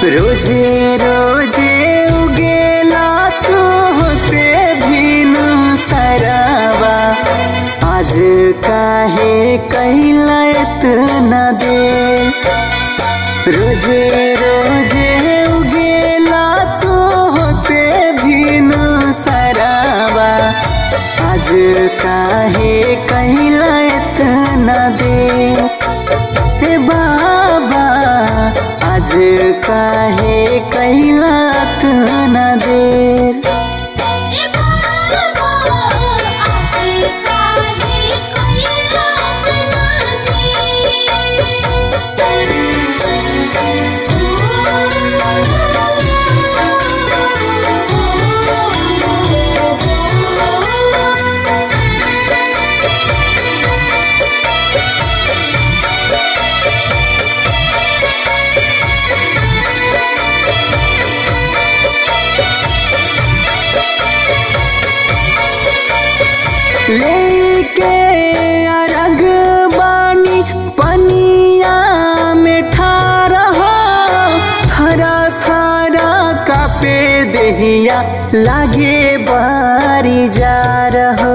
रोजे रोजे उगेला तू होते भीनु सरावा आज काहे कैला इतना दे रोजे रोजे उगेला तू होते भीनु सरावा आज काहे कैला इतना दे हे बाबा आज काहे कैला इतना देर ए बाबा आज काहे कैला इतना देर लेके अरग बानी पनिया में ठारा हो थरा थरा कापे देहिया लागे बारी जा रहो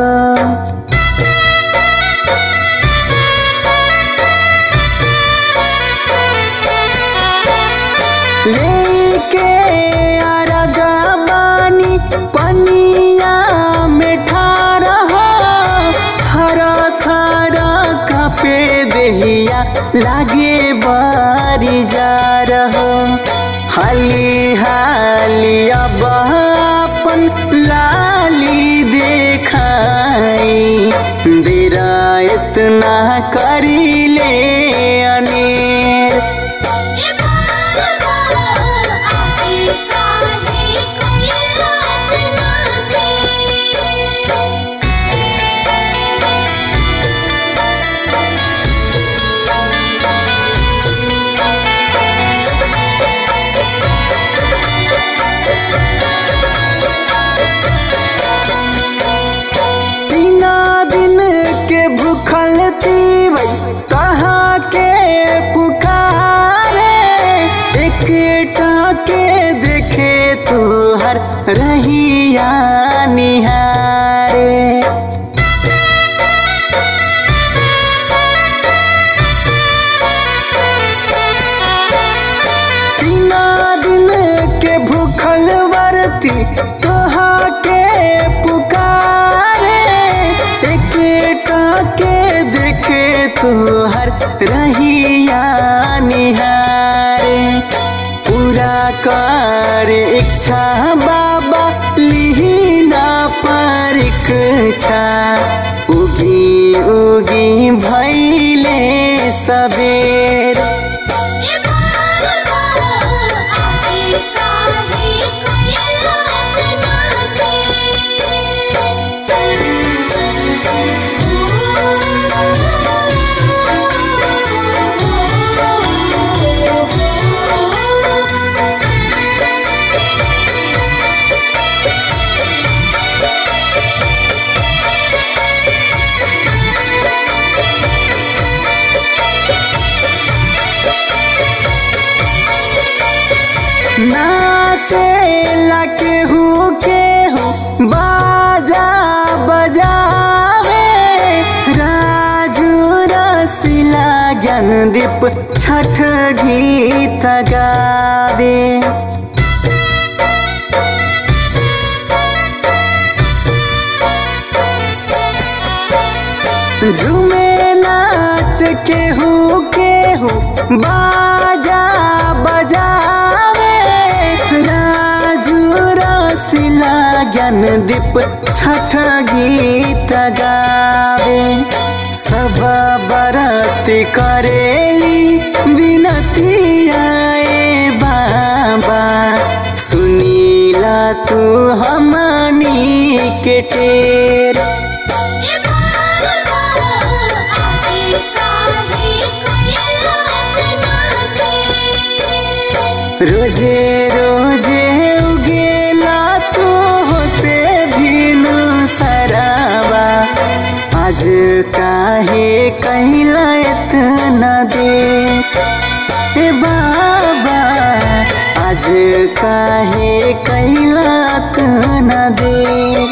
लेके अरगा बानी पनिया में ठारा हो थरा थरा कापे देहिया लागे बारी जा रहो हाली हाली अब अपन लाली देखाई देरा इतना करी ले अनेर ए बाबा आज काहे कैला इतना तीना दिन के भूखल तीवई कहाँ के पुकारे एक के देखे तू हर रहिया निहारे तीना दिन के भूखल वर्ती कहाँ के पुकारे एक के देखे तू हर रहिया निहारे पूरा कर इच्छा बाबा लिहिना परीक्षा उगी उगी भैले सबेर ए बाबा आज काहे कैला इतना देर नाचे केहू केहू बाजा बजावे राजू रसिला ज्ञानदीप छठ गीत गावे झूमे नाच केहू केहू बाजा बजावे राजू रसिला ज्ञानदीप छठ गीत गावे सब बरत करेली विनती आए बाबा सुनीला तू हमनी के टेर ए बाबा आज काहे कैला इतना देर रोजे रोजे उगेला तू होते भीनु सरावा आज काहे कहला इतना दे ए बाबा आज काहे कैला न दे